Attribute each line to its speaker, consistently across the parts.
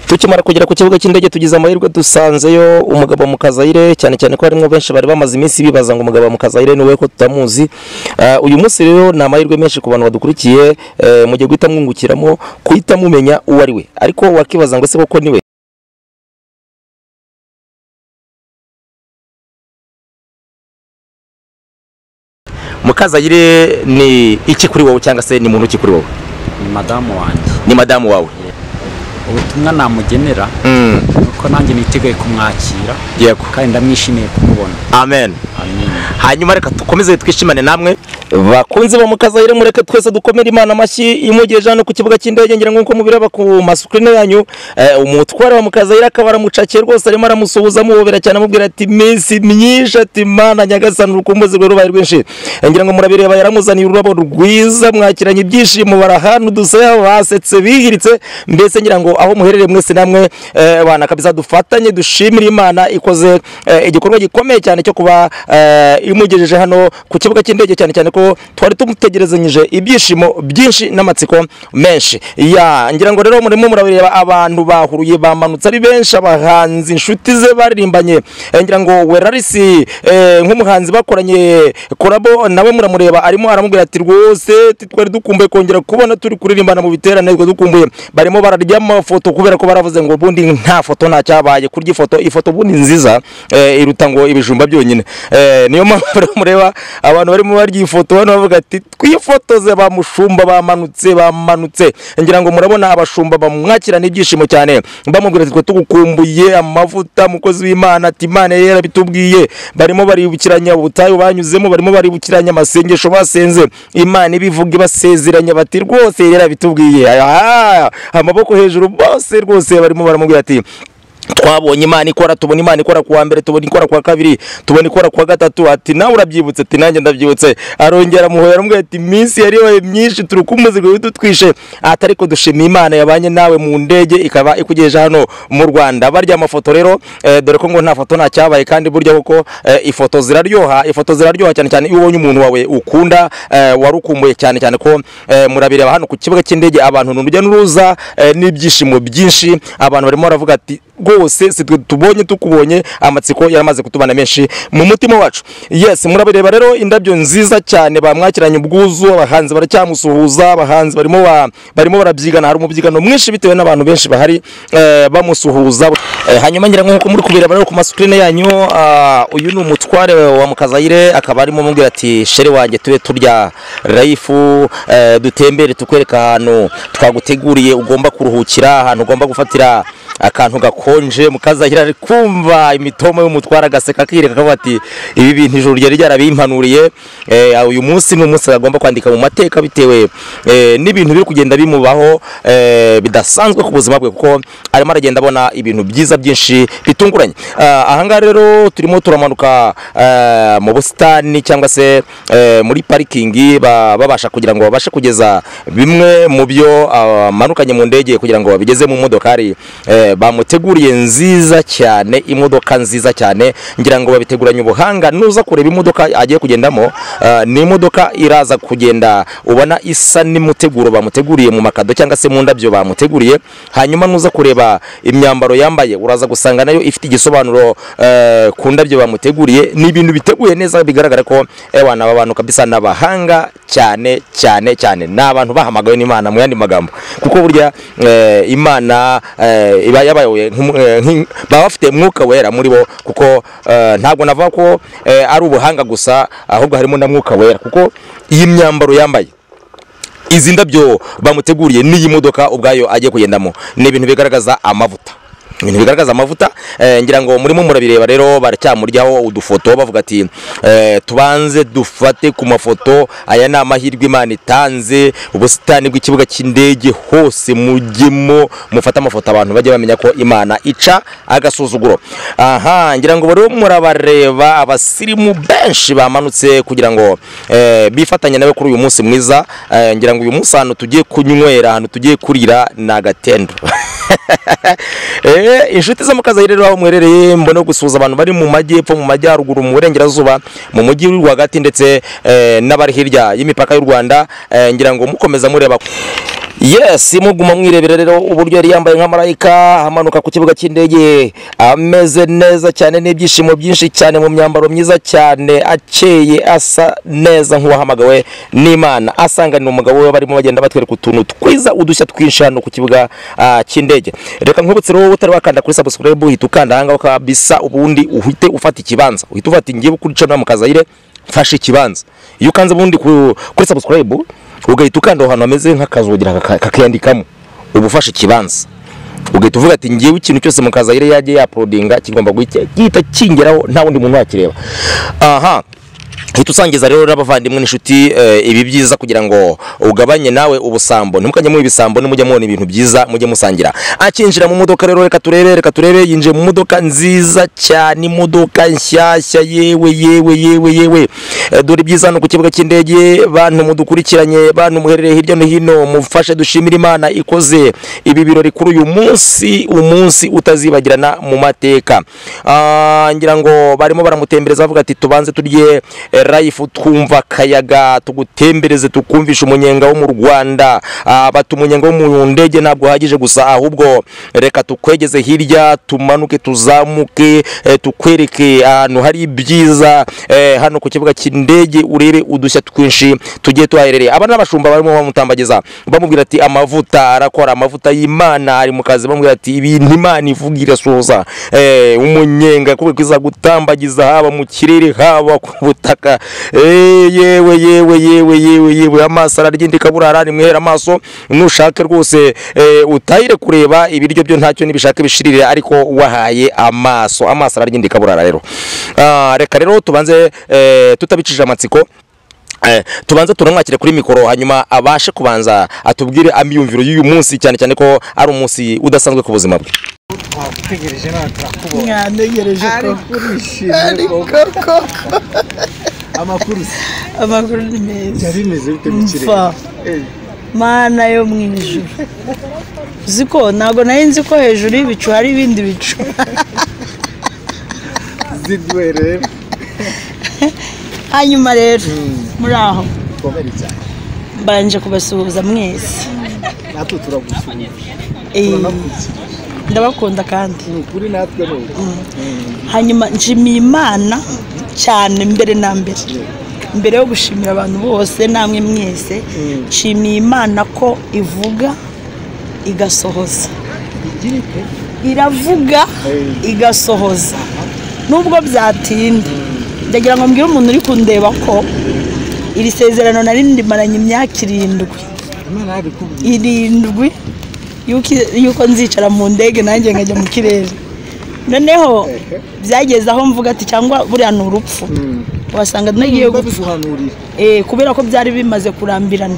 Speaker 1: tukimara kugera ku kibuga cy'indege tugize amahirwe dusanzeyo umugabo Mukazayire cyane cyane ko harimo benshi bari bamaze iminsi bibaza ngo umugabo Mukazayire ni we ko tutamuzi Ah, uyu munsi rero ni amahirwe menshi ku bantu badukurikiye eh, mugiye guhita mwungukiramo guhita mumenya uwo ari we ariko wakibaza ngo se koko ni we Mukazayire ni iki kuri wowe cyangwa se ni muntu ki kuri wowe
Speaker 2: ni madamu wanjye
Speaker 1: ni madamu wawe
Speaker 2: ubutumwa namugenera
Speaker 1: Mm,
Speaker 2: ni uko nanjye niteguye kumwakira
Speaker 1: yego
Speaker 2: kandi ndamwishimiye kumubona
Speaker 1: amen hanyuma reka dukomeze twishimane namwe bakunzi ba mukazayire mureke twese dukomere imana amashyi imugejeje hano ku kibuga cy'indege ngira ngo nk'uko mubireba ku masukurine yanyu eh, umutware wa mukazayire akaba aramucakiye rwose arimo aramusuhuza amuhobera cyane amubwira ati iminsi myinshi ati mana nyagasani urukumbuzi rwe rubaye rwinshi Eh, ngira ngo murabireba yaramuzaniye ururabo rwiza mwakiranye ibyishimo barahana udusaya basetse bihiritse mbese ngira ngo aho muherereye mwese namwe eh, bana kabisa dufatanye dushimire imana ikoze eh, igikorwa gikomeye cyane cyo kuba eh, imugejeje hano ku kibuga cy'indege cyane cyane ko twari tumutegerezanyije ibyishimo byinshi n'amatsiko menshi ya ngira ngo rero murimo murabireba abantu bahuruye bamanutse ari benshi abahanzi inshuti ze baririmbanye Eh, ngira ngo werarisi eh, nk'umuhanzi bakoranye korabo nawe muramureba arimo aramubwira ati rwose twari dukumbuye kongera kubona turi kuririmbana mu biterane twe dukumbuye barimo bararya amafoto kubera ko baravuze ngo ubundi nta foto nta cyabaye kurya ifoto ifoto ubundi nziza eh, iruta ngo ibijumba byonyine Eh, niyo mpamvu rero mureba abantu barimo barya iyi foto hano bavuga ati twifotoze bamushumba bamanutse bamanutse ngira ngo murabona abashumba bamwakirana ibyishimo cyane bamubwira ati twe tugukumbuye amavuta mukozi w'imana ati imana yari yarabitubwiye barimo baribukiranya ubutayu banyuzemo barimo baribukiranya amasengesho basenze imana ibivuga ibasezeranya bati rwose yari yarabitubwiye aha amaboko hejuru bose rwose barimo baramubwira ati twabonye imana ikora tubona imana ikora kuwa mbere tubona ikora kuwa kabiri tubona ikora kuwa gatatu ati nawe urabyibutse ati nanjye ndabyibutse arongera amuhoya aramubwira ati iminsi yari yabaye myinshi turi kumuzi ngo dutwishe ati ariko dushimiye imana yabanye nawe mu ndege ikaba ikugejeje hano mu rwanda barya amafoto rero eh, dore ko ngo nta foto nta cyabaye kandi burya koko eh, ifoto ziraryoha ifoto ziraryoha cyane cyane iyo ubonye umuntu wawe ukunda eh, wari ukumbuye cyane cyane ko eh, murabireba hano ku kibuga cy'indege abantu ni urujya n'uruza eh, n'ibyishimo byinshi abantu barimo baravuga ati rwose si twe tubonye tukubonye amatsiko yaramaze kutubana menshi mu mutima wacu yes murabireba rero indabyo nziza cyane bamwakiranye ubwuzu abahanzi baracyamusuhuza abahanzi barimo ba- barimo barabyigana hari umubyigano mwinshi bitewe n'abantu benshi bahari eh, bamusuhuza Eh, hanyuma ngira ngo nkuko muri kubireba rero ku masukurine yanyu ah, uyu ni umutware wa mukazayire akaba arimo amubwira ati shere wanjye tube turya rayifu eh, dutembere tukwereka ahantu twaguteguriye ugomba kuruhukira ahantu ugomba gufatira akantu gakonje mukazahira ari kumva imitomo y'umutwara agaseka akireka akavuga ati ibi bintu ijuru ryari ryarabimpanuriye eh, uyu munsi ni umunsi agomba kwandika mu mateka bitewe eh, n'ibintu biri kugenda bimubaho eh, bidasanzwe ku buzima bwe kuko arimo aragenda abona ibintu byiza byinshi bitunguranye Ah, ahangaha rero turimo turamanuka eh, mu busitani cyangwa se eh, muri parikingi ba- babasha kugira ngo babashe kugeza bimwe mu byo amanukanye mu ndege kugira ngo babigeze mu modokari eh, bamuteguriye nziza cyane imodoka nziza cyane ngira ngo babiteguranye ubuhanga nuza kureba imodoka agiye kugendamo eh, ni imodoka iraza kugenda ubona isa n'imuteguro bamuteguriye mu makado cyangwa se mu ndabyo bamuteguriye hanyuma nuza kureba imyambaro yambaye uraza gusanga nayo ifite igisobanuro eh, ku ndabyo bamuteguriye ni ibintu biteguye neza bigaragara ko ewana aba bantu kabisa ni abahanga cyane cyane cyane ni abantu bahamagawe n'imana mu yandi magambo kuko burya eh, imana eh, iba yabayoboye nk'umu- eh, nk'i- baba bafite umwuka wera muri bo kuko eh, ntabwo navuga ko eh, ari ubuhanga gusa ahubwo harimo na mwuka wera kuko iyi myambaro yambaye izi ndabyo bamuteguriye n'iyi modoka ubwayo agiye kugendamo ni ibintu bigaragaza amavuta ibintu bigaragaza amavuta eh, ngira ngo murimo murabireba rero baracyamuryaho udufoto bavuga ati eh, tubanze dufate ku mafoto aya ni amahirwe imana itanze ubusitani bw'ikibuga cy'indege hose mujyemo mufate amafoto abantu bajye bamenya ko imana ica agasuzuguro aha ngira ngo rero murabareba abasirimu benshi bamanutse kugira ngo eh, bifatanye nawe kuri uyu munsi mwiza eh, ngira ngo uyu munsi ahantu tugiye kunywera ahantu tugiye kurira ni agatendo Eh, inshuti zo mukazi rero aho mwerereye mbona gusuhuza abantu bari mu majyepfo mu majyaruguru mu burengerazuba mu mujyi rwagati ndetse eh, n'abari hirya y'imipaka y'u rwanda eh, ngira ngo mukomeza mureba yes muguma mwirebera rero uburyo yari yambaye nka marayika amanuka ku kibuga cy'indege ameze neza cyane n'ibyishimo byinshi cyane mu myambaro myiza cyane akeye asa neza nk'uwahamagawe n'imana asanganira umugabo we barimo bagenda batwereka utuntu twiza udushya twinshi hano ku kibuga ah, cy'indege reka nkwibutse rero wowe utari wakanda kuri subscribe uhita ukanda ahangaho kabisa ubundi uhite ufata ikibanza uhita ufata ingiye kuri channel mukazayire mfashe ikibanza iyo ukanze ubundi ku- kuri subscribe ugahita ukanda aho hantu hameze nk'akazugira kaka- kakiyandikamo uba ufashe ikibanza ugahita uvuga ati ngewe ikintu cyose mukazayire yajye yapodinga kigomba guhita gihita kingeraho nta wundi muntu wakireba aha hita usangiza rero n'abavandimwe n'inshuti eh, ibi byiza kugira ngo ugabanye nawe ubusambo ntimukajye muba ibisambo nimujye mubona ibintu byiza mujye musangira akinjira mu modoka rero reka turebe reka turebe yinjiye mu modoka nziza cyane imodoka nshyashya yewe yewe yewe yewe Eh, dore ibyiza hano ku kibuga cy'indege bantu mudukurikiranye bantu muherereye hirya no hino mufashe dushimire imana ikoze ibi birori kuri uyu munsi umunsi utazibagirana mu mateka Ah, ngira ngo barimo baramutembereza bavuga ati tubanze turye eh, life twumva akayaga tugutembereze tukumvishe umunyenga wo mu rwanda Ah, bati umunyenga wo mu ndege ntabwo uhagije gusa ahubwo reka tukwegeze hirya tumanuke tuzamuke eh, tukwereke ahantu hari ibyiza eh, hano ku kibuga cy'indege urebe udushya twinshi tugiye tuhaherereye aba n'abashumba barimo bamutambagiza bamubwira ati amavuta arakora amavuta y'imana ari mu kazi bamubwira ati ibintu imana ivuga irasohoza eh, umunyenga kubera ko iza gutambagiza haba mu kirere haba ku butaka Eh, yewe yewe yewe yewe yewe amaso araryindika burara nimwihera amaso nushake rwose eh, utahire kureba ibiryo byo ntacyo nibishaka bishirire ariko wahaye amaso amaso araryindika burara rero Ah, reka rero tubanze eh, tutabicishije amatsiko Eh, tubanze tunamwakire kuri mikoro hanyuma abashe kubanza atubwire amiyumviro y'uyu munsi cyane cyane ko ari umunsi udasanzwe ku buzima bwe
Speaker 3: twagutegereje nawe turakubonye
Speaker 4: mwanegereje ko
Speaker 3: ariko urishimye koko amakuru se
Speaker 4: amakuru ni meza
Speaker 3: byari bimeze bite mu kirere
Speaker 4: mfa mana yo mu ijuru uzi ko ntabwo nari nzi ko hejuru y'ibicu hari ibindi bicu
Speaker 3: zidwerera
Speaker 4: hanyuma rero muri aho
Speaker 3: komeri cyane
Speaker 4: mbanje kubasuhuza mwese
Speaker 3: natwe turagusuhuza
Speaker 4: Eh,
Speaker 3: turagukurikira
Speaker 4: ndabakunda kandi
Speaker 3: ni ukuri natwe ni uku
Speaker 4: hanyuma nshimiye imana cyane mbere na mbere mbere yo gushimira abantu bose namwe mwese nshimiye imana ko ivuga igasohoza
Speaker 3: igira ite
Speaker 4: iravuga igasohoza nubwo byatinda ndagira ngo mbwire umuntu uri kundeba ko iri sezerano nari ndimaranye imyaka irindwi
Speaker 3: imana yabikubwiye
Speaker 4: irindwi yuko yuko nzicara mu ndege nanjye nkajya mu kirere noneho byageze aho mvuga ati cyangwa buriya ni urupfu wasanga nagiye gupfa
Speaker 3: babiguhanurira
Speaker 4: Eh, kubera ko byari bimaze kurambirana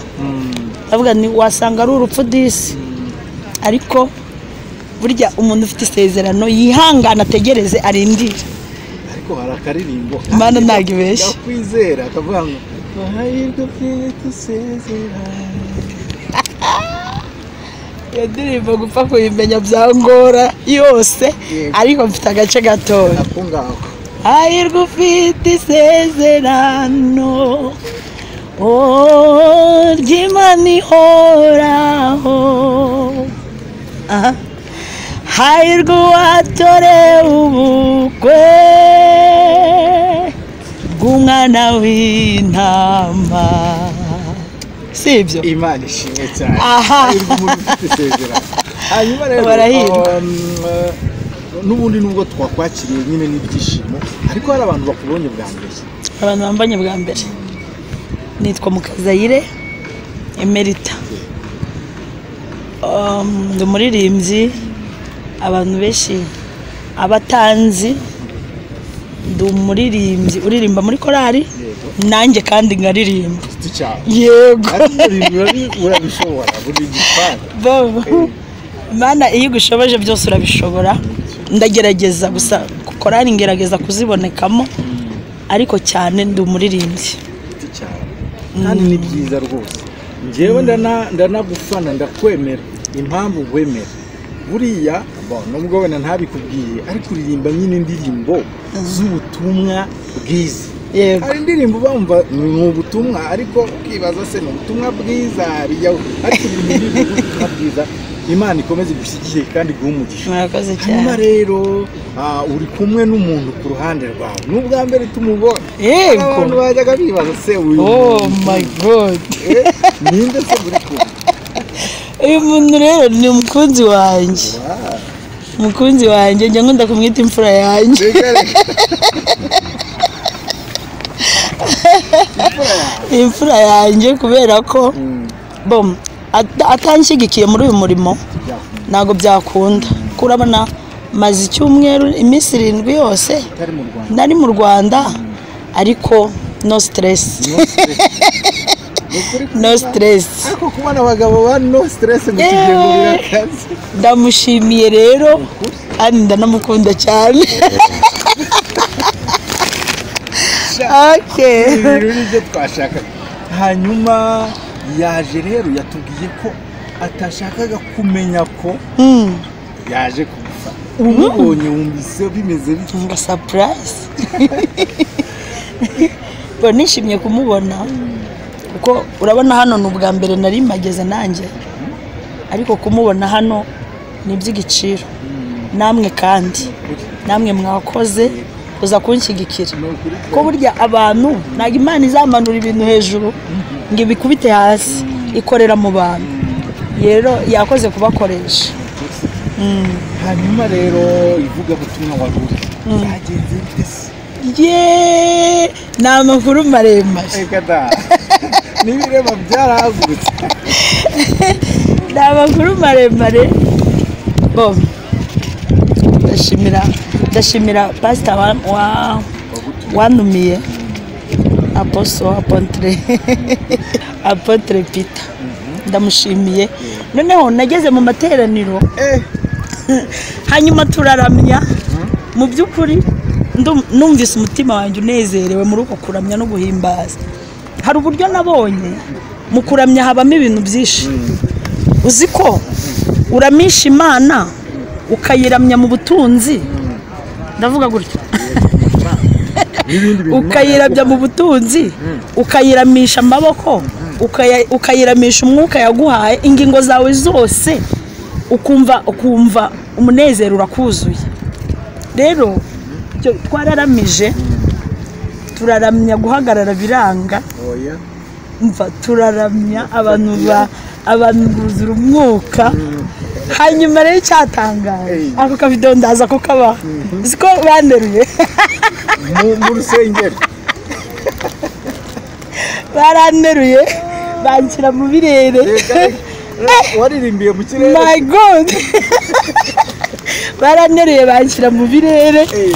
Speaker 4: ndavuga ni wasanga ari urupfu disi ariko burya umuntu ufite isezerano yihangana ategereze arindire
Speaker 3: ariko hari akaririmbo
Speaker 4: Mana ntabwo ibeshya.
Speaker 3: ndakwizera akavuga ngo amahirwe by'iyo dusezera
Speaker 4: iyo ndirimbo gupfa kuyimenya byangora yose
Speaker 3: Yego.
Speaker 4: ariko mfite agace gatoya
Speaker 3: ako ngako
Speaker 4: hahirwa ufite isezerano oh, ry'imana ihoraho aha hahirwa uwatorewe ubukwe bw'umwana w'intama si ibyo
Speaker 3: imana ishimwe cyane
Speaker 4: Aha.
Speaker 3: hahirwa umuntu ufite isezerano hanyuma rero
Speaker 4: Barahirwa.
Speaker 3: um, uh, n'ubundi nubwo twakwakiriye nyine n'ibyishimo ariko hari abantu bakubonye bwa mbere
Speaker 4: abantu bambanye bwa mbere nitwa mukazayire emerita Um, ndi umuririmbyi abantu benshi abatanzi ndi umuririmbyi uririmba muri korali nanjye kandi nkaririmba
Speaker 3: giti cyawe
Speaker 4: yego
Speaker 3: ariko umurimo uri- urabishobora buri gipangu
Speaker 4: Bobo, mana iyo igushoboje byose urabishobora ndagerageza gusa korali ngerageza kuzibonekamo ariko cyane ndi umuririmbyi
Speaker 3: giti cyawe kandi ni byiza rwose njyewe ndana- ndanagufana ndakwemera impamvu wemera buriya bon, nubwo wenda ntabikubwiye ariko uririmba nyine indirimbo z'ubutumwa bwiza
Speaker 4: yego
Speaker 3: hari indirimbo bumva ni ubutumwa ariko ukibaza se ni ubutumwa bwiza bijyaho ariko ibintu biri mu butumwa bwiza imana ikomeze igushyigikire kandi iguhe umugisha
Speaker 4: murakoze
Speaker 3: hanyuma
Speaker 4: cyane
Speaker 3: rero ah, uri kumwe n'umuntu ku ruhande rwawe ni ubwa mbere tumubona
Speaker 4: yego
Speaker 3: abantu bajyaga bibaza se uyu
Speaker 4: oh
Speaker 3: muntu
Speaker 4: my god
Speaker 3: Eh, ninde se muri kumwe
Speaker 4: uyu muntu rero ni umukunzi wanjye umukunzi wanjye njya nkunda kumwita imfura yanjye
Speaker 3: Mbega rero,
Speaker 4: imfura yanjye kubera ko
Speaker 3: mm,
Speaker 4: bom ata- atanshyigikiye muri uyu murimo
Speaker 3: byakunda
Speaker 4: ntabwo byakunda kuko urabona maze icyumweru iminsi irindwi yose
Speaker 3: utari mu rwanda
Speaker 4: nari mu rwanda ariko no siteresi
Speaker 3: Ni ukuri ko-
Speaker 4: no siteresi
Speaker 3: ariko kubona abagabo ba no stress mu
Speaker 4: Yewe.
Speaker 3: kigengo birakaze
Speaker 4: ndamushimiye rero kandi ndanamukunda cyane Okay.
Speaker 3: ibintu nibyo twashaka hanyuma yaje rero yatubwiye ko atashakaga kumenya ko
Speaker 4: Hmm.
Speaker 3: yaje kugufata umubonye wumvise bimeze bite
Speaker 4: ngo sapurayisi mbona nishimye kumubona kuko urabona hano ni ubwa mbere nari mpageze nanjye ariko kumubona hano ni iby'igiciro namwe kandi namwe mwakoze kuza kunshyigikira ko burya abantu ntabwo imana izamanura ibintu hejuru ngo ibikubite hasi ikorera mu bantu rero yakoze kubakoresha
Speaker 3: hanyuma rero ivugabutumwa wari uri byagenze bite se
Speaker 4: yeee ni amakuru maremare
Speaker 3: reka da n'ibireba byarahagurutse
Speaker 4: ni amakuru maremare bo ndashimira ndashimira pasita wa, wa, wanumiye aposo apotre apotre pita ndamushimiye noneho nageze mu materaniro
Speaker 3: eh
Speaker 4: hanyuma turaramya mu by'ukuri ndu- numvise umutima wanjye unezerewe muri uko kuramya no guhimbaza hari uburyo nabonye mu kuramya habamo ibintu byinshi uzi ko uramisha imana ukayiramya mu butunzi ndavuga gutya
Speaker 3: n'ibindi bintu
Speaker 4: ukayirabya mu butunzi ukayiramisha amaboko ukaya- ukayiramisha umwuka yaguhaye ingingo zawe zose ukumva ukumva umunezero urakuzuye rero icyo twararamije turaramya guhagarara biranga
Speaker 3: oya
Speaker 4: mva turaramya abantu ba abantu buzura umwuka hanyuma rero cyatangaje
Speaker 3: Eh.
Speaker 4: ako kavido ndaza ko kaba siko banderuye
Speaker 3: mu- mu rusengero
Speaker 4: baranteruye banshyira mu birere
Speaker 3: reka waririmbiye mu kirere
Speaker 4: my god baranteruye banshyira mu birere
Speaker 3: Eh,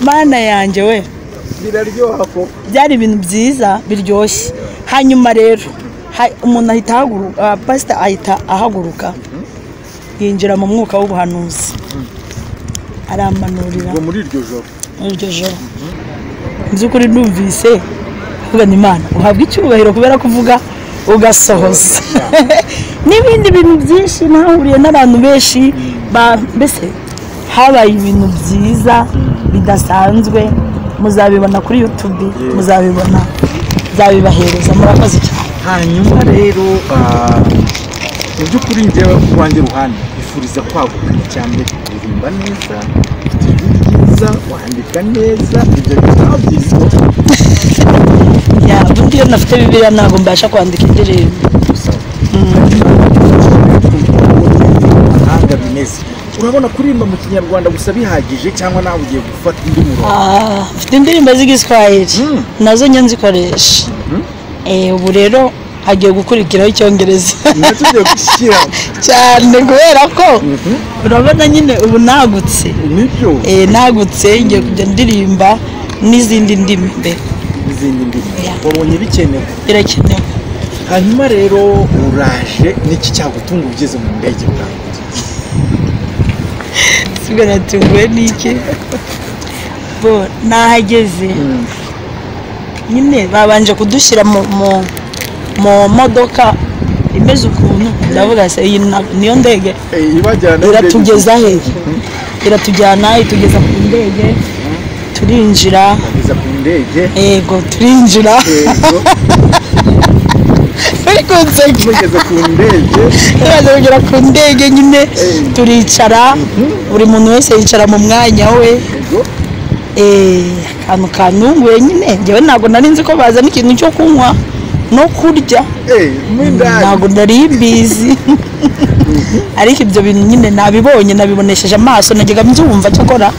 Speaker 4: mana yanjye we
Speaker 3: biraryoha ko
Speaker 4: byari ibintu byiza biryoshye hanyuma rero ha- umuntu ahita ahaguruka pasita ahita ahaguruka yinjira mu mwuka w'ubuhanuzi aramanurira
Speaker 3: ngo muri iryo joro
Speaker 4: muri iryo joro mu by'ukuri numvise kuvuga ni imana uhabwa icyubahiro kubera kuvuga ugasohoza n'ibindi bintu byinshi nahuriye n'abantu benshi ba- mbese habaye ibintu byiza bidasanzwe muzabibona kuri yutubi muzabibona nzabibahereza murakoze cyane
Speaker 3: hanyuma rero ah, mu by'ukuri njyewe ku rwanjye ruhande bifuriza kwaguka cyane kuririmba neza ijwi ryiza wandika neza ibyo bitabo byitwa
Speaker 4: Ya, ubundi iyo nafite bibiliya ntabwo mbasha kwandika indirimbo
Speaker 3: gusaba amahanga bimeze urabona kuririmba mu kinyarwanda gusa bihagije cyangwa nawe ugiye gufata undi murongo
Speaker 4: Ah, mfite indirimbo z'igiswahili
Speaker 3: Mm.
Speaker 4: nazo njya nzikoresha Eh, ubu rero hagiye gukurikiraho icyongereza
Speaker 3: nacyo ugiye gushyiraho
Speaker 4: cyane kubera ko urabona nyine ubu nagutse
Speaker 3: nibyo
Speaker 4: Eh, nagutse ngiye kujya ndirimba n'izindi ndimi mbere
Speaker 3: n'izindi ndimi
Speaker 4: Yeah.
Speaker 3: wabonye bikenewe
Speaker 4: birakenewe
Speaker 3: hanyuma rero uraje n'iki cyagutunga ugeze mu ndege bwawe
Speaker 4: sigara tuguwe n'iki bo nahageze nyine babanje kudushyira mu mu mu modoka imeze ukuntu ndavuga se iyi na- niyo ndege
Speaker 3: Eh, ibajyana
Speaker 4: iratugeza he iratujyana itugeza ku ndege turinjira
Speaker 3: bageza ku ndege
Speaker 4: yego turinjira
Speaker 3: yego
Speaker 4: bari kunseka
Speaker 3: mugeze ku ndege
Speaker 4: tumaze kugera ku ndege nyine turicara buri muntu wese yicara mu mwanya we
Speaker 3: yego
Speaker 4: Eh, akantu kanunguye nyine njyewe ntabwo nari nzi ko bazana ikintu cyo kunywa no kurya
Speaker 3: eh mu ndani
Speaker 4: ntabwo nari mbizi ariko ibyo bintu nyine nabibonye nabibonesheje amaso najyaga mbyumva cyakora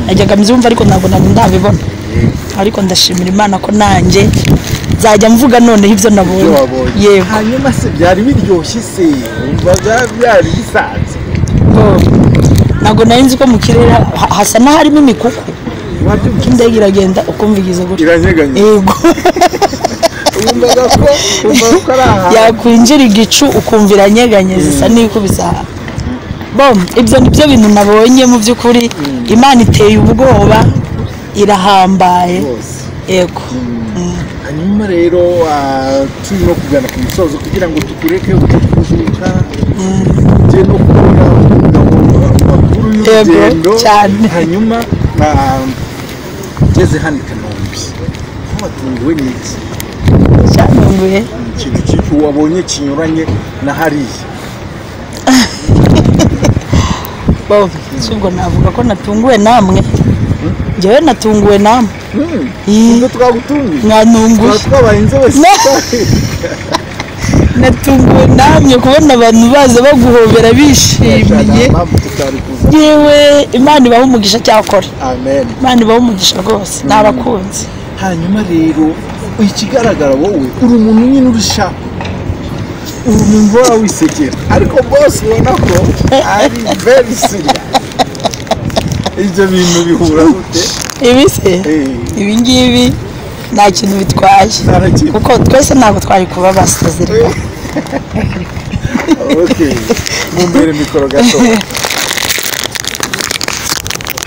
Speaker 4: najyaga mbyumva ariko ntabwo nari ndabibona ariko ndashimira imana ko nanjye nzajya mvuga noneho ibyo
Speaker 3: ibyo
Speaker 4: nabonye
Speaker 3: wabonye
Speaker 4: yego
Speaker 3: hanyuma se byari biryoshye se wumvaga byari bisanzwe
Speaker 4: ntabwo nari nzi ko mu kirere ha- hasa n'aharimo imikuku
Speaker 3: wabyumvise
Speaker 4: indege iragenda ukumva igize gutya
Speaker 3: iranyeganye
Speaker 4: yego
Speaker 3: wumvaga ko wumvaga ko ari ahantu
Speaker 4: yakwinjira igicu ukumva iranyeganye zisa n'ikubise aha bom ibyo ni byo bintu nabonye mu by'ukuri imana iteye ubwoba irahambaye
Speaker 3: hose
Speaker 4: yego
Speaker 3: hanyuma rero ah, turi no kugana ku musozo kugira ngo tukureke uje kuruhuka ujye no kubona amakuru
Speaker 4: Yego,
Speaker 3: y'urugendo
Speaker 4: cyane.
Speaker 3: hanyuma ah, ugeze hano i kanombe aho watunguwe n'iki
Speaker 4: cyanunguye
Speaker 3: Ni ikintu kibi wabonye kinyuranye na hariya
Speaker 4: bom ubwo navuga ko natunguwe namwe njyewe natunguwe namwe Ii,
Speaker 3: nibwo twagutunguye
Speaker 4: mwantunguye
Speaker 3: twaba twabaye inzobe
Speaker 4: Ne. natunguwe namwe kubona abantu baza baguhobera bishimiye
Speaker 3: mpamvu tutari kuza
Speaker 4: yewe imana ibaha umugisha cyakora
Speaker 3: amen
Speaker 4: imana ibaha umugisha rwose nabakunzi
Speaker 3: hanyuma rero ikigaragara wowe uri umuntu nyine urishaka uri umuntu uhora wisekera ariko bose ubona ko ari very serious ibyo bintu bihura gute
Speaker 4: ibise ibi ngibi nta kintu bitwaye
Speaker 3: narakintu
Speaker 4: kuko twese ntabwo twari kuba basazirwa
Speaker 3: ok mumbere mikoro gato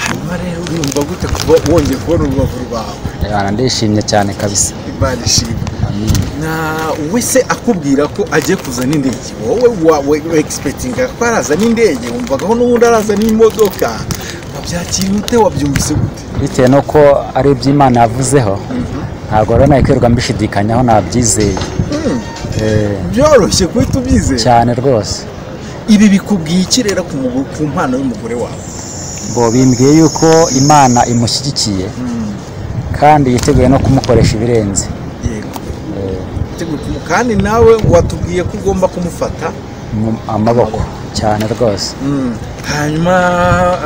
Speaker 3: hanyuma rero urumva gute kuba wongeye kubona urubavu rwawe
Speaker 2: Bwana, ndishimye cyane kabisa
Speaker 3: imana ishimwe na wese akubwira ko agiye kuzana indege wowe wawe egisepetinga ko arazana indege wumvagaho n'ubundi arazana imodoka wabyakiriye ute wabyumvise gute
Speaker 2: bitewe n'uko ari iby'imana yavuzeho ntabwo rero nakwirirwa mbishidikanyaho nabyizeye Eh,
Speaker 3: byoroshye guhita ubyizera
Speaker 2: cyane rwose
Speaker 3: ibi bikubwiye iki rero ku mugo- ku mpano y'umugore wawe
Speaker 2: bo bimbwiye yuko imana imushyigikiye kandi yiteguye no kumukoresha ibirenze
Speaker 3: yego Yiteguye kumu- kandi nawe watubwiye ko ugomba kumufata
Speaker 2: mu amaboko cyane rwose
Speaker 3: Mm. hanyuma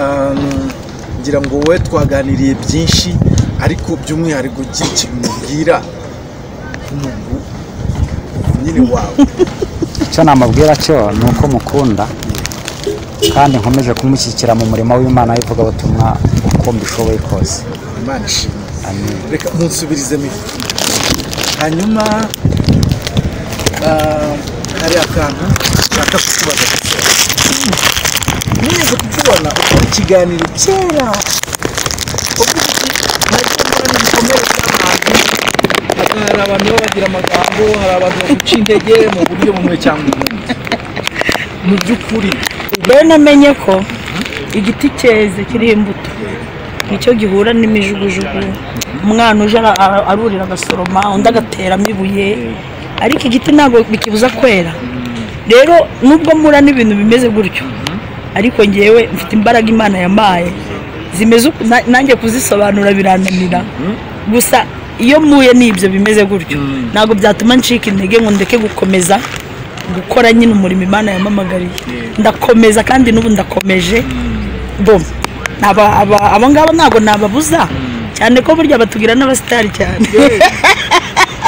Speaker 3: um, ngira ngo wowe twaganiriye byinshi ariko by'umwihariko gira ikintu umubwira umuntu nyine wawe
Speaker 2: icyo namubwira cyo ni uko mukunda kandi nkomeje kumushyigikira mu murimo w'imana w'ivugabutumwa uko mbishoboye kose
Speaker 3: imana ishimwe
Speaker 2: amen
Speaker 3: reka munsubirize mifu hanyuma ah, hari akantu nshaka kukubaza gusa nigeze kukubona ukora ikiganiro kera uvuga uti, "Ntajya mbona ibikomere by'abantu hari abantu baba bagira amagambo hari abantu baguca intege mu buryo bumwe cyangwa ubundi mu by'ukuri
Speaker 4: rero namenye ko igiti cyeze kiriho imbuto nicyo gihura n'imijugujugu umwana uje ara- ara- arurira agasoroma undi agateramo ibuye ariko igiti ntabwo bikibuza kwera rero nubwo mura n'ibintu bimeze gutyo ariko ngewe mfite imbaraga imana yamaye zimeze uku- na- nanjye kuzisobanura birananira gusa iyo mpuye n'ibyo bimeze gutyo ntabwo byatuma ncika intege ngo ndeke gukomeza gukora nyine umurimo imana yamamagariye ndakomeza kandi n'ubu ndakomeje bo aba- aba- abo ngabo ntabwo nababuza cyane ko burya batugira n'abasitari cyane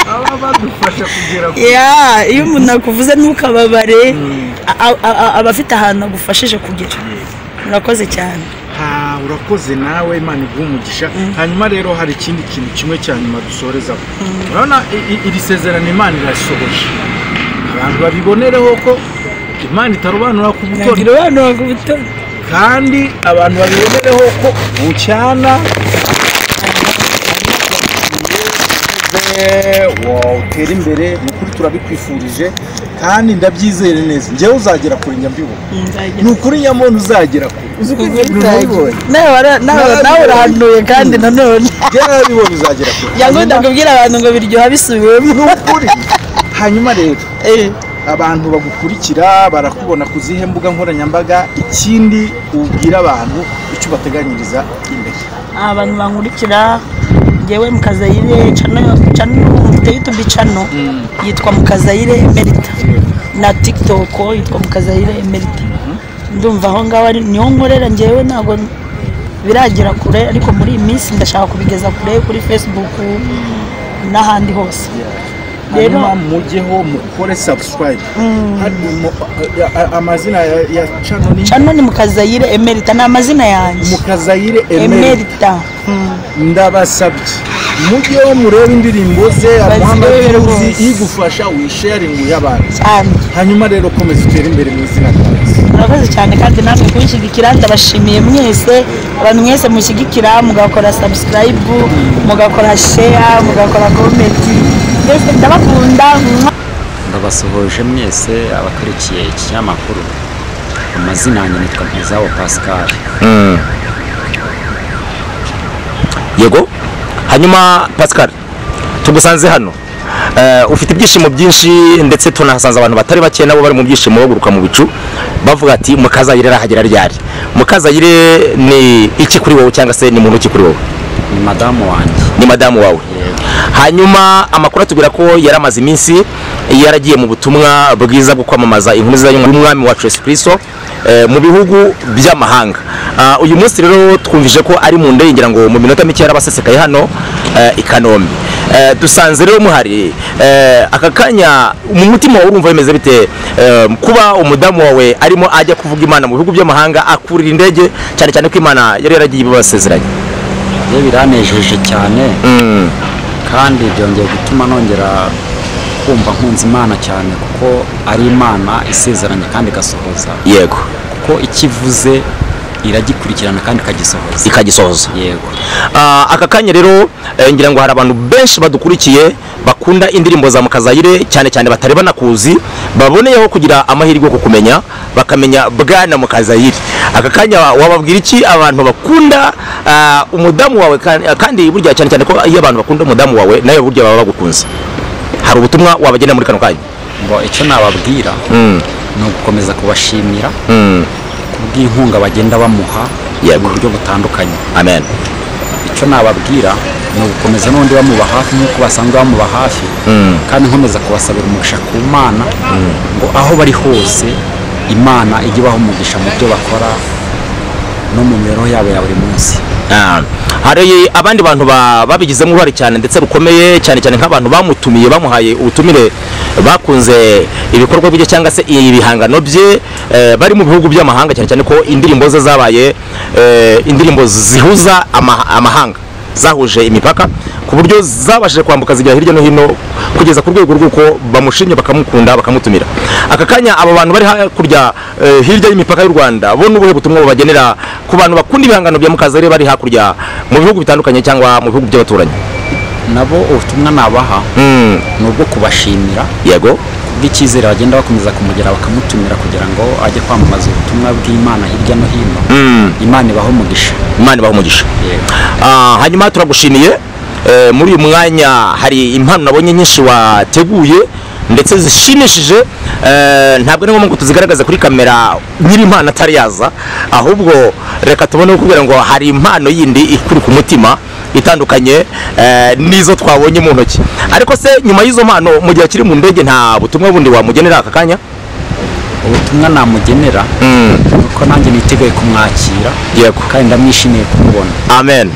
Speaker 3: baba badufasha kugera ku
Speaker 4: Ya, iyo umuntu akuvuze ntukababare a- a- a- aba afite ahantu agufashije kugera murakoze cyane
Speaker 3: Ha, urakoze nawe imana iguha umugisha hanyuma rero hari ikindi kintu kimwe cya nyuma dusorezaho urabona i- i- iri sezerano imana irasohoje abantu babibonereho ko imana itarobanura ku
Speaker 4: ngira
Speaker 3: butoni
Speaker 4: abantu bagubutoni
Speaker 3: kandi abantu babibonereho ko bucyana wawutera imbere ni ukuri turabikwifurije kandi ndabyizere neza njyewe uzagera kure njya mbibona ni ukuri nyamuntu uzagera kure uzi ko ibintu nabibonye
Speaker 4: nawe urahanuye kandi nanone
Speaker 3: njyewe narabibonye uzagera kure
Speaker 4: yagomba kubwira abantu ngo biryoha
Speaker 3: ni
Speaker 4: bisubiwemo
Speaker 3: ukuri hanyuma rero
Speaker 4: Eh,
Speaker 3: abantu bagukurikira barakubona ku zihe mbuga nkoranyambaga ikindi ubwira abantu icyo ubateganyiriza imbere
Speaker 4: abantu bankurikira ngewe mukazayire channel channel mfite youtube channel yitwa mukazayire emerita na tiktok yitwa mukazayire emerita ndumva aho ngaho ari niho nkorera ngewe ntabwo biragera kure ariko muri iyi minsi ndashaka kubigeza kure kuri facebook n'ahandi hose Rero-
Speaker 3: hanyuma mujyeho mukore subscribe Hari umu- a- a- amazina ya- ya channel ni
Speaker 4: channel ni mukazayire emerita ni amazina yanjye
Speaker 3: mukazayire emeri
Speaker 4: emerita Mm.
Speaker 3: ndabasabye mujyeho murebe indirimbo ze
Speaker 4: Bazirebe
Speaker 3: amuhambaduzi
Speaker 4: rwose.
Speaker 3: igufasha wisharinguye abantu
Speaker 4: cyane
Speaker 3: hanyuma rero komeza utere imbere mu izina rya yesu
Speaker 4: murakoze cyane kandi namwe kunshyigikira ndabashimiye mwese abantu mwese mushyigikira mugakora sabusikarayibu mugakora sheya mugakora komenti mbese ndabakunda mwah.
Speaker 5: ndabasuhuje mwese abakurikiye iki kinyamakuru amazina yanjye nitwa mpizawo pascal
Speaker 1: yego hanyuma pascal tugusanze hano Eh, ufite ibyishimo byinshi ndetse tunahasanze abantu batari bake nabo bari mu byishimo baguruka mu bicu bavuga ati mukazayire arahagera ryari mukazayire ni iki kuri wowe cyangwa se ni muntu ki kuri wowe
Speaker 5: ni madamu wanjye
Speaker 1: ni madamu wawe
Speaker 5: Yego.
Speaker 1: hanyuma amakuru atubwira ko yari amaze iminsi yaragiye mu butumwa bwiza bwo kwamamaza inkuru z'izanye y'umwami wacu Yesu Kristo eh, mu bihugu by'amahanga Ah, uyu munsi rero twumvije ko ari mu ndengera ngo mu minota mike yarabasesekaye hano eh, i Kanombe Eh, dusanze rero muhari eh, aka kanya mu mutima wawe urumva bimeze bite Eh, kuba umudamu wawe arimo ajya kuvuga imana mu bihugu by'amahanga akurira indege cyane cyane ko imana yari yaragiye ibibasezeranye
Speaker 5: byo biranejeje cyane
Speaker 1: mm.
Speaker 5: kandi byongeye gutuma nongera kumva nkunze imana cyane kuko ari imana isezeranye kandi igasohoza
Speaker 1: yego
Speaker 5: kuko icyo ivuze iragikurikirana kandi ikagisohoza
Speaker 1: ikagisohoza
Speaker 5: yego
Speaker 1: Ah, aka kanya rero eh, ngira ngo hari abantu benshi badukurikiye bakunda indirimbo za mukazayire cyane cyane batari banakuzi baboneyeho kugira amahirwe yo kukumenya bakamenya bwana mukazayire aka kanya wa- wababwira iki abantu bakunda ah, umudamu wawe kan- kandi burya cyane cyane ko iyo abantu bakunda umudamu wawe nawe burya baba bagukunze hari ubutumwa wabagenda muri kano kanya
Speaker 5: ngo icyo nababwira
Speaker 1: Mm,
Speaker 5: ni ugukomeza kubashimira
Speaker 1: mm,
Speaker 5: kubw'inkunga bagenda bamuha
Speaker 1: Yego.
Speaker 5: mu buryo butandukanye
Speaker 1: amen
Speaker 5: icyo nababwira ni ugukomeza n'undi bamuba hafi nk'uko basanzwe bamuba hafi kandi nkomeza kubasabira umugisha ku mana ngo aho bari hose imana ijye ibaha umugisha mu byo bakora no mu mibereho yabo ya buri munsi
Speaker 1: Ah, hari abandi bantu ba- babigizemo uruhare cyane ndetse rukomeye cyane cyane nk'abantu bamutumiye bamuhaye ubutumire bakunze ibikorwa bye cyangwa se ibihangano bye eh, bari mu bihugu by'amahanga cyane cyane ko indirimbo ze zabaye eh, indirimbo zihuza ama- amahanga zahuje imipaka ku buryo zabashije kwambuka zijya hirya no hino kugeza ku rwego rw'uko bamushimye bakamukunda bakamutumira aka kanya abo bantu bari hakurya eh, hirya y'imipaka y'u rwanda bo n'ubuhe butumwa bubagenera ku bantu bakunda ibihangano bya mukazare bari hakurya mu bihugu bitandukanye cyangwa mu bihugu by'abaturanyi
Speaker 5: nabo ubutumwa nabaha
Speaker 1: Mm,
Speaker 5: ni ubwo kubashimira
Speaker 1: yego
Speaker 5: kubw'icyizere bagenda bakomeza kumugira bakamutumira kugira ngo ajye kwamamaza ubutumwa bw'imana hirya no hino
Speaker 1: Mm,
Speaker 5: imana ibaha umugisha
Speaker 1: imana ibaha umugisha
Speaker 5: yego
Speaker 1: Ah, hanyuma turagushimiye Eh, muri uyu mwanya hari impano nabonye nyinshi wateguye ndetse zishimishije Eh, ntabwo ari ngombwa ngo tuzigaragaze kuri kamera nyiri impano atari yaza ahubwo reka tubone kubera ngo hari impano yindi ikuri ku mutima itandukanye eh, n'izo twabonye mu ntoki ariko se nyuma y'izo mpano mu gihe akiri mu ndege nta butumwa bundi wamugenera aka kanya
Speaker 5: ubutumwa namugenera nuko nanjye niteguye kumwakira
Speaker 1: Yego.
Speaker 5: kandi ndamwishimiye kumubona
Speaker 1: amen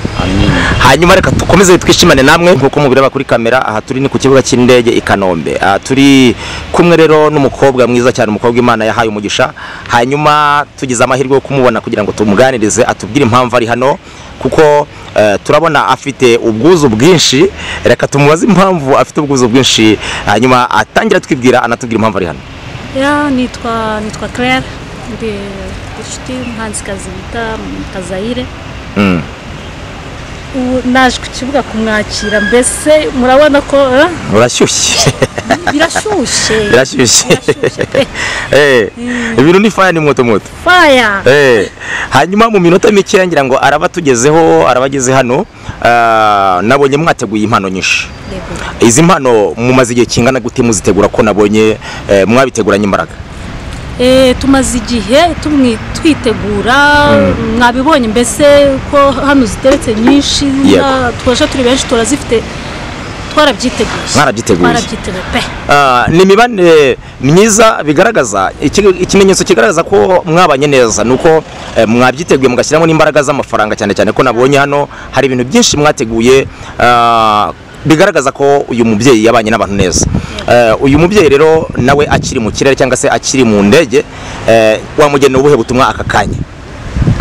Speaker 1: hanyuma reka dukomeze twishimane namwe nk'uko mubireba kuri kamera aha turi ni ku kibuga cy'indege i kanombe aha turi kumwe rero n'umukobwa mwiza cyane umukobwa imana yahaye umugisha hanyuma tugize amahirwe yo kumubona kugira ngo tumuganirize atubwire impamvu ari hano kuko eh, turabona afite ubwuzu bwinshi reka tumubaze impamvu afite ubwuzu bwinshi hanyuma atangira atwibwira anatubwira impamvu ari hano
Speaker 6: Ya, nitwa nitwa Claire ndi inshuti y'umuhanzikazi bita Kazayire
Speaker 1: Mm.
Speaker 6: ubu naje ku kibuga kumwakira mbese murabona ko eh,
Speaker 1: urashyushye
Speaker 6: birashyushye
Speaker 1: birashyushye
Speaker 6: Birashyushye pe.
Speaker 1: Eh, ibintu ni faya ni moto moto
Speaker 6: faya
Speaker 1: Eh, hanyuma mu minota mikeya ngira ngo araba tugezeho araba ageze hano ah, nabonye mwateguye impano nyinshi
Speaker 6: Yego.
Speaker 1: izi mpano mumaze igihe kingana gute muzitegura ko nabonye eh, mwabiteguranye imbaraga
Speaker 6: Eh, tumaze igihe tumwi- twitegura mwabibonye mbese ko hano ziteretse nyinshi
Speaker 1: Yego.
Speaker 6: na- twaje turi benshi turazifite twarabyiteguye
Speaker 1: Mwarabyiteguye.
Speaker 6: twarabyiteguye pe
Speaker 1: Ah, ni imibanire myiza bigaragaza iki- ikimenyetso kigaragaza ko mwabanye neza ni uko eh, mwabyiteguye mugashyiramo n'imbaraga z'amafaranga cyane cyane ko nabonye hano hari ibintu byinshi mwateguye ah, bigaragaza ko uyu mubyeyi yabanye n'abantu neza Eh, uyu mubyeyi rero nawe akiri mu kirere cyangwa se akiri mu ndege eh, wamugenera ubuhe butumwa aka kanya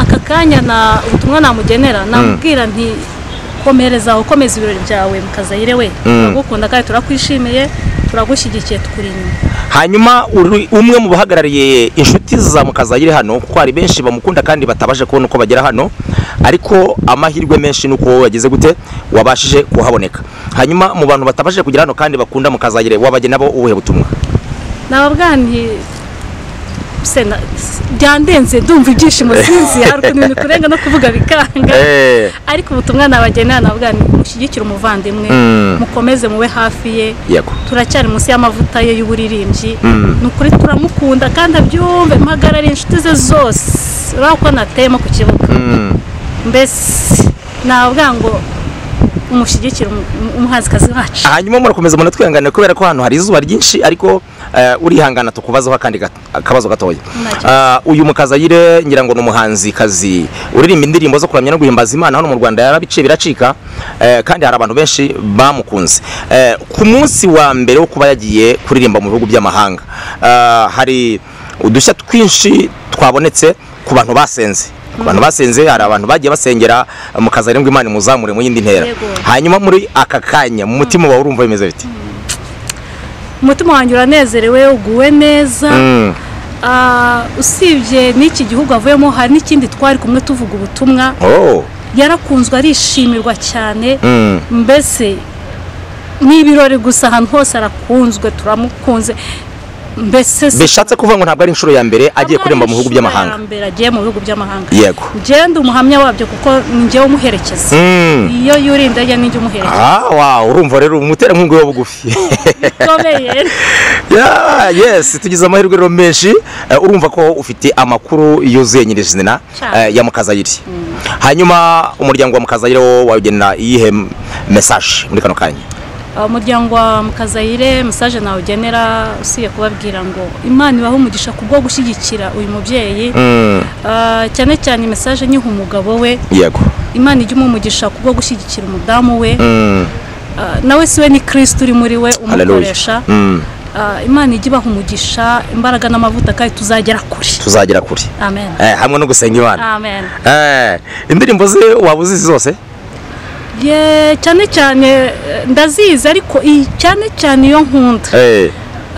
Speaker 6: aka kanya na ubutumwa namugenera namubwira nti komereza aho komeza ibirori byawe mukazayire we turagukunda kandi turakwishimiye turagushyigikiye tukuri inyuma
Speaker 1: hanyuma uri umwe mu bahagarariye inshuti za mukazayire hano kuko hari benshi bamukunda kandi batabaje kubona uko bagera hano ariko amahirwe menshi ni uko wowe wagize gute wabashije kuhaboneka hanyuma mu bantu batabashije kugera hano kandi bakunda mukazayire wabajye nabo ubuhe butumwa
Speaker 6: nababwira nti se na- s- byandenze ndumva ibyishimo sinzi hari ukuntu ibintu kurenga no kuvuga bikanga
Speaker 1: Eh.
Speaker 6: ariko ubutumwa nabagenera nababwira nti mushyigikire umuvandimwe
Speaker 1: Mm.
Speaker 6: mukomeze mube hafi ye
Speaker 1: yego
Speaker 6: turacyari munsi y'amavuta ye y'uburirimbyi
Speaker 1: Mm.
Speaker 6: ni ukuri turamukunda kandi abyumve mpagarariye inshuti ze zose urabona ko nateyemo ku kibuga
Speaker 1: Mm.
Speaker 6: mbese navuga ngo umushyigikire umu- umuhanzikazi wacu
Speaker 1: hanyuma murakomeza munatwihangane kubera ko hano hari izuba ryinshi ariko eh, urihangana tukubazaho akandi gato- akabazo gatoya
Speaker 6: Nacyo.
Speaker 1: Ah, uyu mukazayire ngira ngo ni umuhanzikazi uririmba indirimbo zo kuramya no guhimbaza imana hano mu rwanda yarabiciye biracika eh, kandi hari abantu benshi bamukunze Eh, ku munsi wa mbere wo kuba yagiye kuririmba mu bihugu by'amahanga ah, hari udushya twinshi twabonetse ku bantu basenze ku bantu basenze hari abantu bagiye basengera mukazayire ngo imana imuzamure mu yindi ntera
Speaker 6: Yego.
Speaker 1: hanyuma muri aka kanya mu mutima wawe urumva bimeze biti
Speaker 6: umutima wanjye uranezerewe uguwe neza
Speaker 1: Mm,
Speaker 6: Ah, usibye n'iki gihugu avuyemo hari n'ikindi twari kumwe tuvuga ubutumwa
Speaker 1: oh,
Speaker 6: yarakunzwe arishimirwa cyane
Speaker 1: mm,
Speaker 6: mbese ni ibirori gusa ahantu hose arakunzwe turamukunze mbese si-
Speaker 1: bishatse kuvuga ngo ntabwo ari inshuro ya mbere agiye kuririmba mu bihugu
Speaker 6: Ntabwo ari
Speaker 1: by'amahanga
Speaker 6: inshuro ya mbere agiye mu bihugu by'amahanga
Speaker 1: Yego.
Speaker 6: ngende umuhamya wabyo kuko njyewe umuherekeza
Speaker 1: Mm.
Speaker 6: iyo yuriye indege ninjye umuherekeza
Speaker 1: Ah, wow, urumva rero umutera nkunga yo bugufi
Speaker 6: bikomeye
Speaker 1: Yeah, yes tugize amahirwe rero menshi Eh, urumva ko ufite amakuru yuzuye nyirizina
Speaker 6: Cyane.
Speaker 1: eh, ya mukazayire hanyuma umuryango wa mukazayire wo wawugenera iyihe mesaje muri kano kanya
Speaker 6: umuryango wa mukazayire mesaje nawugenera usiye kubabwira ngo imana ibahe umugisha kubwo gushyigikira uyu mubyeyi
Speaker 1: Mm,
Speaker 6: Ah, cyane cyane mesaje nyiha umugabo we
Speaker 1: yego
Speaker 6: imana ijya umugisha kubwo gushyigikira umudamu we
Speaker 1: Mm,
Speaker 6: Ah, nawe si we ni kirisiti uri muri we
Speaker 1: hallelujah.
Speaker 6: umukoresha
Speaker 1: Mm,
Speaker 6: Ah, imana ijya ibaha umugisha imbaraga n'amavuta kandi tuzagera kure
Speaker 1: tuzagera kure
Speaker 6: amen
Speaker 1: Eh, hamwe no gusenga imana
Speaker 6: amen
Speaker 1: Eh, indirimbo ze waba uzizi zose
Speaker 6: ye cyane cyane eh, ndazizi ariko iyi cyane cyane iyo nkunda
Speaker 1: Eh,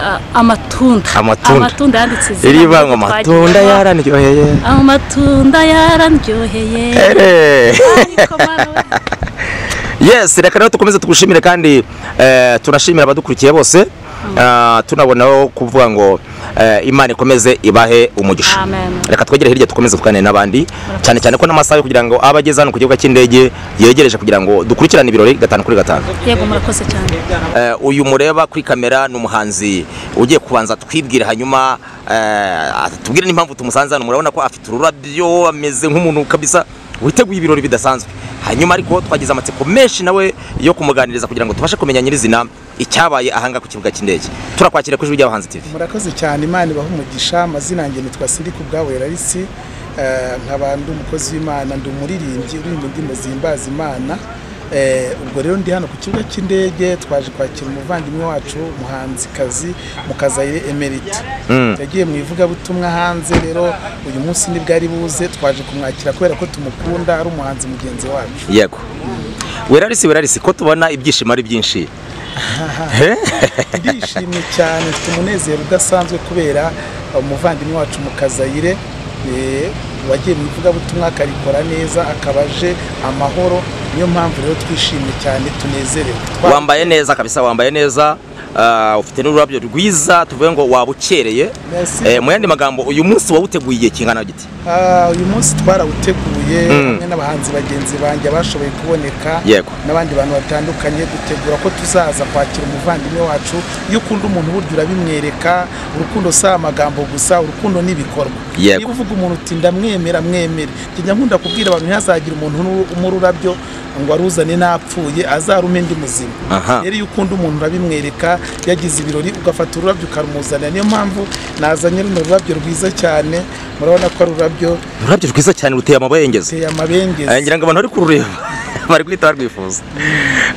Speaker 6: Ah, amatunda
Speaker 1: Amatunda.
Speaker 6: amatunda yanditse izina
Speaker 1: iribanga
Speaker 6: ryitwa
Speaker 1: amatunda
Speaker 6: Gihwa.
Speaker 1: yaraniryoheye
Speaker 6: amatunda yarandyoheye
Speaker 1: Eh.
Speaker 6: ariko mwana we
Speaker 1: yes reka rero dukomeze tugushimire kandi eh, tunashimira abadukurikiye bose Ah, tunabonaho kuvuga ngo eh, imana ikomeze ibahe umugisha
Speaker 6: Amen.
Speaker 1: reka twegere hirya dukomeze tuganire n'abandi cyane cyane ko n'amasaha yo kugira ngo abe ageze hano ku kibuga cy'indege yegereje kugira ngo dukurikirane ibirori gatanu kuri gatanu
Speaker 6: yego murakoze cyane
Speaker 1: Eh, uyu mureba kuri kamera ni umuhanzi ugiye kubanza twibwire hanyuma eh, tubwire n'impamvu tumusanze hano murabona ko afite ururabyo ameze nk'umuntu kabisa witeguye ibirori bidasanzwe hanyuma ariko twagize amatsiko menshi nawe yo kumuganiriza kugira ngo tubashe kumenya nyirizina icyabaye ahanga ku kibuga cy'indege turakwakira ku ijwi ry'abahanzi tv
Speaker 7: murakoze cyane imana ibaha umugisha amazina yanjye nitwa siriku ubwabo yararisi Eh, nkaba ndi umukozi w'imana ndi umuririmbyi uririmba indirimbo zihimbaza imana Eh, ubwo rero ndi hano ku kibuga cy'indege twaje kwakira umuvandimwe wacu umuhanzikazi mukazayire emerita yagiye mu ivugabutumwa hanze rero uyu munsi nibwo ari buze twaje kumwakira kubera ko tumukunda ari umuhanzi mugenzi wacu
Speaker 1: yego werarisi werarisi ko tubona ibyishimo ari byinshi
Speaker 7: ndishimye cyane mfite umunezero udasanzwe kubera umuvandimwe wacu mu kazayire eh, wagiye mu ivugabutumwa akarikora neza akaba aje amahoro niyo mpamvu rero twishimye cyane tunezerewe Twa-
Speaker 1: wambaye neza kabisa wambaye neza ah, ufite n'ururabyo rwiza tuvuge ngo wabukereye
Speaker 7: Merci.
Speaker 1: Eh, mu yandi magambo uyu munsi wawuteguye igihe kingana giti
Speaker 7: Ah, uyu munsi twarawuteguye
Speaker 1: Mm.
Speaker 7: hamwe n'abahanzi bagenzi banjye bashoboye kuboneka
Speaker 1: Yego.
Speaker 7: n'abandi bantu batandukanye dutegura ko tuzaza kwakira umuvandimwe wacu iyo ukunda umuntu burya urabimwereka urukundo si amagambo gusa urukundo n'ibikorwa
Speaker 1: Yego.
Speaker 7: niba uvuga umuntu uti ndamwemera mwemere njya nkunda kubwira abantu ntihazagire umuntu umwe ururabyo ngo aruzane napfuye azarume ndi muzima
Speaker 1: Aha.
Speaker 7: rero iyo ukunda umuntu urabimwereka yagize ibirori ugafata ururabyo ukarumuzanira niyo mpamvu nazanye runo rurabyo rwiza cyane murabona ko ari ururabyo
Speaker 1: ururabyo rwiza cyane ruteye amabengeza
Speaker 7: ruteye amabengeza
Speaker 1: Eh, ngira ngo abantu bari kurureba bari guhita barwifuza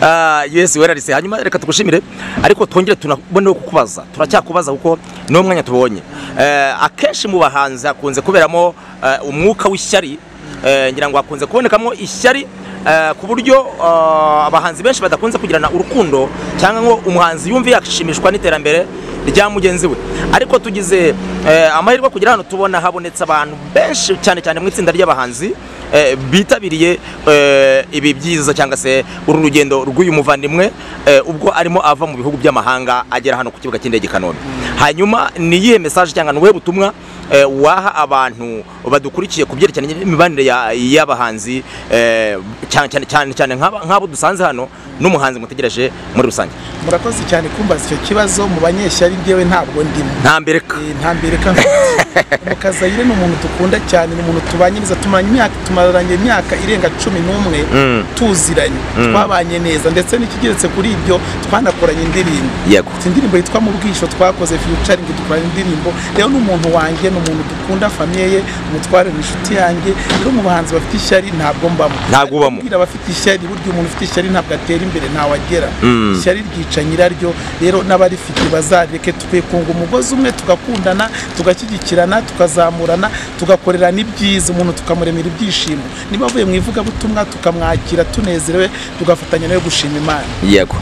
Speaker 1: Ah, yesu werarise hanyuma reka tugushimire ariko twongere tunaboneho kukubaza turacyakubaza kuko niwo mwanya tubonye Eh, akenshi mu bahanzi hakunze kuberamo eh, umwuka w'ishyari Eh, ngira ngo hakunze kubonekamo ishyari eh, ku buryo ah, abahanzi benshi badakunze kugirana urukundo cyangwa ngo umuhanzi yumve yashimishwa n'iterambere rya mugenzi we ariko tugize eh, amahirwe yo kugera hano tubona habonetse abantu benshi cyane cyane mu itsinda ry'abahanzi eh, bitabiriye eh, ibi byiza cyangwa se uru rugendo rw'uyu muvandimwe eh, ubwo arimo ava mu bihugu by'amahanga agera hano ku kibuga cy'indege i kanombe hanyuma ni iyihe mesaje cyangwa ni ubuhe butumwa eh, waha abantu badukurikiye ku byerekeranye n'imibanire ya- y'abahanzi eh, cyane cyane cyane cyane nk'aba- nk'abo dusanze hano n'umuhanzi mutegereje muri rusange
Speaker 7: murakoze cyane kumbaza icyo kibazo mu banyeshyari ngewe ntabwo ndimo
Speaker 1: nta mbere ka-
Speaker 7: Eh, nta mbere ka mukazayire ni umuntu dukunda cyane ni umuntu tubanyiriza tumaranye imyaka tumaranye imyaka irenga cumi n'umwe tuziranye twabanye neza ndetse n'ikigeretse kuri ibyo twanakoranye indirimbo
Speaker 1: yego
Speaker 7: Ati indirimbo yitwa mu bwisho twakoze featuring dukorana indirimbo rero ni umuntu wanjye ni umuntu dukunda famiye ye umutware ni inshuti yanjye rero mu bahanzi bafite ishyari ntabwo mbamo
Speaker 1: Ntabwo ubamo.
Speaker 7: Kubwira abafite ishyari burya umuntu ufite ishyari ntabwo atera imbere ntawe agera ishyari ryica nyiraryo rero n'abarifite bazareke tukikunga umugozi umwe tugakundana tugashyigikirana tukazamurana tugakorerana ibyiza umuntu tukamuremera ibyishimo niba avuye mu ivugabutumwa tukamwakira tunezerewe tugafatanya nawe gushima imana
Speaker 1: yego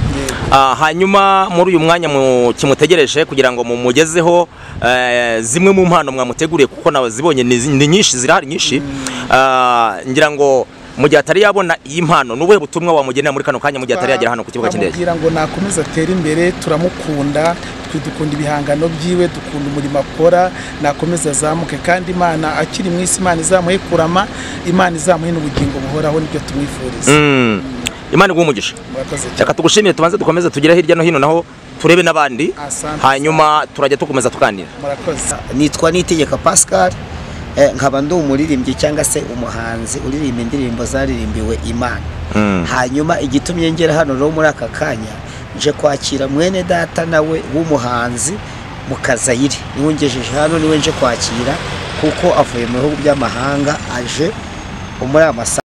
Speaker 1: Ah, hanyuma muri uyu mwanya mu- kimutegereje kugira ngo mumugezeho eh, zimwe mu mpano mwamuteguriye kuko nawe zibonye ni zi- ni nyinshi zirahari nyinshi Ah, ngira ngo mu gihe atari yabona iyi mpano ni ubuhe butumwa wamugenera muri kano kanya mu gihe atari yagera hano ku kibuga cy'indege
Speaker 7: twamubwira ngo nakomeze atere imbere turamukunda twe dukunda ibihangano byiwe dukunda umurimo akora nakomeze azamuke kandi imana akiri mu isi imana izamuhe kurama imana izamuhe n'ubugingo buhoraho nibyo tumwifuriza
Speaker 1: Mm. imana iguha umugisha
Speaker 7: murakoze cyane
Speaker 1: reka tugushimire tubanze dukomeze tugere hirya no hino naho turebe n'abandi
Speaker 7: Asante.
Speaker 1: hanyuma turajya dukomeza tuganira
Speaker 7: murakoze
Speaker 8: nitwa nitegeka pascal eh, nkaba ndi umuririmbyi cyangwa se umuhanzi uririmba indirimbo zaririmbiwe imana hanyuma igitumye ngera hano rero muri aka kanya nje kwakira mwene data nawe w'umuhanzi mu kazayire niwe ngejeje hano niwe nje kwakira kuko avuye mu bihugu by'amahanga aje muri aya masaha